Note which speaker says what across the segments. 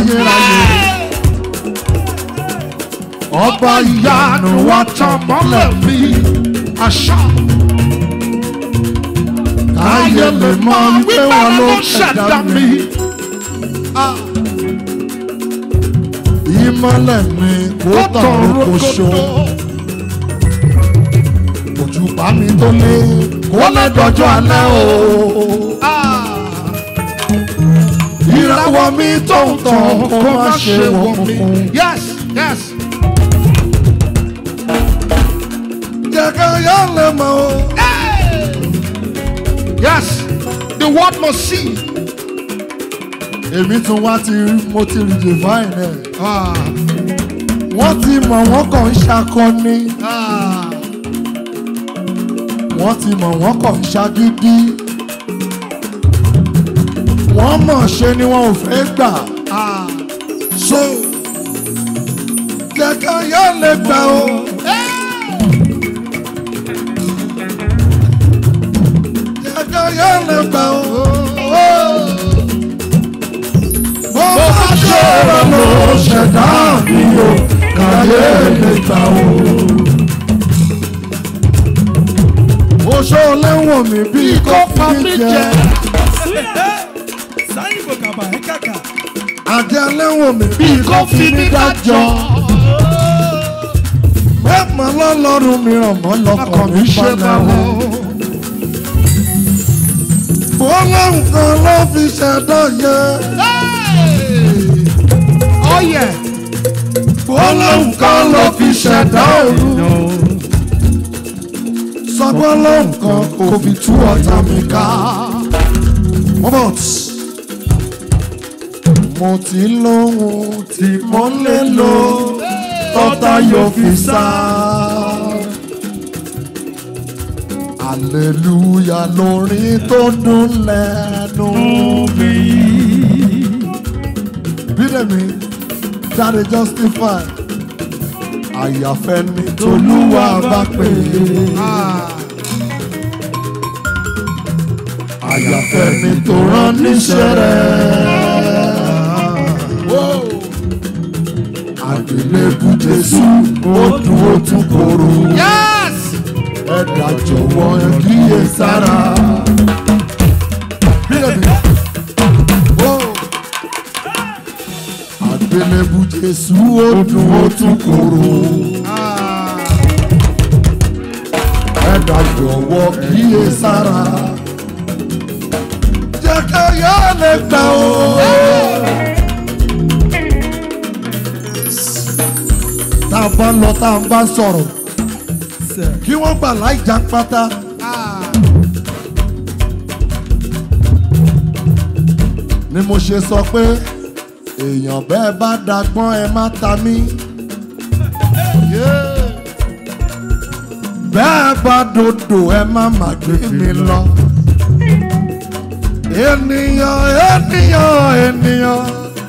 Speaker 1: ayérayé. Ọba ìyanu wá tàn mọ́lẹ̀ mi. Àṣà. Káyé lè mọ wípé wọn ló ṣẹ̀dá mi. Ìmọ̀lẹ̀ mi kò tàn rokoṣo. Òjùbá mi tó lé kó lè dọjọ́ alẹ́ o. Ìràwọ̀ mi tó ń tàn kó má ṣe wọ̀ mí.
Speaker 2: Yes, yes.
Speaker 1: Jẹ́kẹ́ yá lè mọ̀ o.
Speaker 2: Yes. The world must see.
Speaker 1: Èmi tún wá ti rí mo ti rí divine ẹ̀.
Speaker 2: Ah,
Speaker 1: Wọ́n ti mọ̀ wọ́n kàn ń ṣakọni.
Speaker 2: ah.
Speaker 1: Wọ́n ti mọ̀ wọ́n kàn ń ṣagídí. Wọ́n mọ̀ ṣe ni wọn ò fẹ́ gbà.
Speaker 2: Ah.
Speaker 1: So jẹ́kẹ́ yá lè gbà o. Jẹ́kẹ́ yá lè gbà o. Bó bá ṣe rẹ̀ ló ṣẹ̀dá mi o. Kàyé lè gbà o. Oṣó lẹ́wọ̀n mi bí kò pa mí jẹ.
Speaker 3: sáyìn kò kàbà ẹ kàkà.
Speaker 1: Àjẹ́ lẹ́wọ̀n mi bí kò fi mí dájọ́. Mẹ́pà lọ́lọ́run mìíràn mọ́ lọ́kàn mi ṣe máa wọ̀. Ọlọ́run kan ló fi ṣẹ̀dá yẹ.
Speaker 2: Oh yeah.
Speaker 1: Ọlọ́run kan ló fi ṣẹ̀dá òru. Sọ pé ọlọ́run kan kò fi tú ọ̀tá mi ká. Robert, mo ti lóhun tí mo lè lò tọ́tá yóò fi sá. Aleluya lórin tó dùn lẹ́nu mi. Bídẹ̀mí, dáre justify. Àyàfẹ́ ni Tolúwa bá pè é. Àyàfẹ́ ni tó rán níṣẹ́ rẹ̀. Àgbélébù Jésù ó dùn ó tún korò.
Speaker 2: Yes.
Speaker 1: Ẹ̀dá jọ̀wọ́ ẹ kíyè sára. Bídẹ̀mí. Àgbélébù Jésù ó dùn ó tún korò. Ẹ̀dá jọ̀wọ́ kíyè sára. Jẹ́ ká yá lè gbà ó. Tá a bá lọ tá a bá sọ̀rọ̀ kí wọ́n gbà láì já pátá. Ni mo ṣe sọ pé èèyàn bẹ́ẹ̀ bá dagbọ́n ẹ má ta mí. Bẹ́ẹ̀ bá dodo ẹ má má gbé mi lọ. Ènìyàn ènìyàn ènìyàn.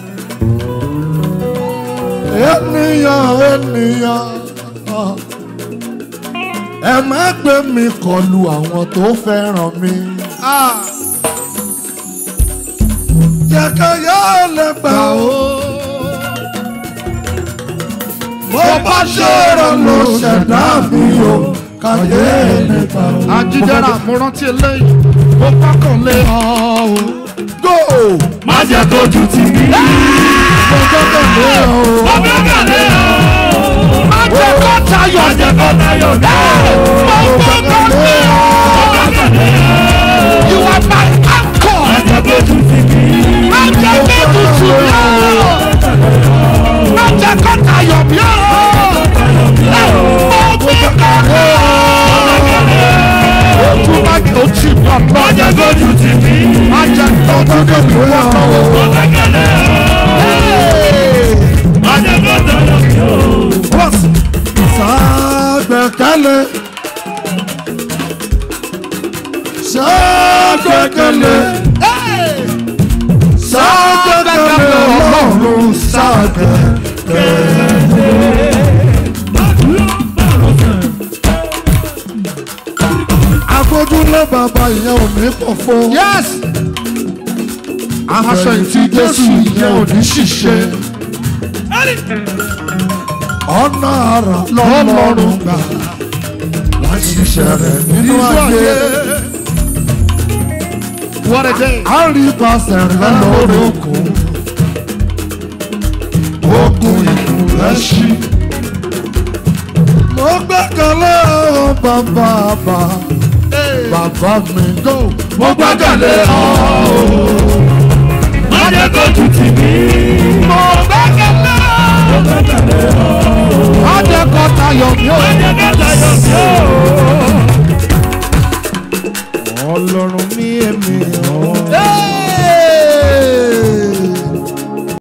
Speaker 1: Ènìyàn ènìyàn. Ẹ má gbé mi kọlu àwọn tó fẹ́ràn mi. Jẹ́kẹ́yẹ́ lè gbà ó. Bó bá ṣe rẹ̀ ló ṣẹ̀dá mi o. Kàyé lè gbà ó.
Speaker 2: Ajídára mo rántí eléyìí. Mo pákàn lé ọ o.
Speaker 1: Go!
Speaker 3: má jẹ́ tójú tì mí.
Speaker 1: Mo gbọ́dọ̀ lé o.
Speaker 3: ọbẹ̀ kàlẹ́ o.
Speaker 2: Má jẹ́ kó tayọ̀.
Speaker 3: má jẹ́ kó tayọ̀ dé.
Speaker 2: Mo gbọ́dọ̀ lé ọ.
Speaker 3: ọbẹ̀ kàlẹ́ o.
Speaker 2: You are my anchor.
Speaker 3: má jẹ́ tójú tì mí.
Speaker 2: Má jẹ́ kó tutù mí o. Má jẹ́ kó tayọ̀ mí o. Mo gbọ́dọ̀ lé ọ. Ojú má jẹ́ ojú mi ọ̀nà.
Speaker 3: má jẹ́ tójú tì mí.
Speaker 2: Má jẹ́ kó tutù mí o.
Speaker 3: ọbẹ̀ kàlẹ́ o. má jẹ́ kó tayọ̀ mí o.
Speaker 1: Plus, ṣàgbẹ̀kẹ̀lé. Ṣàgbẹ̀kẹ̀lé. Ṣàgbẹ̀kẹ̀lé ọlọ́run ṣàgbẹ̀kẹ̀lé. Afojúlé bàbá ìyẹn ò ní pọ̀ fún.
Speaker 2: Yes.
Speaker 1: àfẹ̀yìntì jésù yẹn ò ní ṣìṣe ọ̀nà àrà lọ́lọ́run gbà láti ṣiṣẹ́ rẹ̀ nínú ayé
Speaker 2: What a day.
Speaker 1: àrípasẹ̀ rẹ̀ lórúkún ogun ìlú rẹ̀ ṣí. mo gbẹ́kẹ̀lé ọ bàbá bàbá bàbá mi go.
Speaker 3: mo gbẹ́kẹ̀lé ọ o. má jẹ́ kó tù tì mí.
Speaker 2: Mo gbẹ́kẹ̀lé.
Speaker 3: mo gbẹ́kẹ̀lé ọ o.